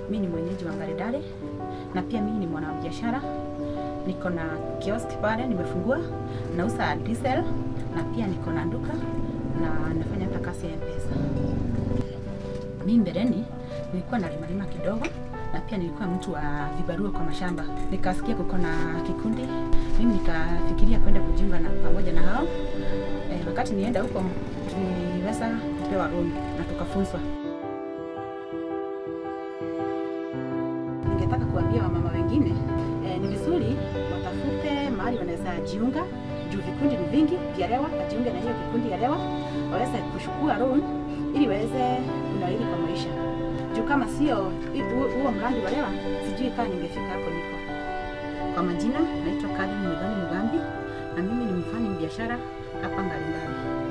mi ni mwenyeji wa Ngaredare na pia mimi ni mwanabiashara. Niko na kiosk pale nimefungua, nauza diesel na pia niko na duka na nafanya hata kazi ya M-Pesa. Mimi mbeleni nilikuwa nalimalima kidogo na pia nilikuwa mtu wa vibarua kwa mashamba. Nikasikia kuko na kikundi, mimi nikafikiria kwenda kujiunga na pamoja na hao. E, wakati nienda huko tuliweza kupewa loan na tukafunzwa. Ningetaka kuambia wamama wengine e, ni vizuri watafute mahali wanaweza jiunga juu vikundi ni vingi vya Lewa, wajiunge na hiyo kikundi ya Lewa waweze kuchukua loan ili waweze kunawiri kwa maisha. Juu kama sio hu- huo mradi wa Lewa, sijui kama ningefika hapo niko. Kwa majina naitwa Karen Mudhani Mugambi na mimi ni mfanya biashara hapa Ngaringari.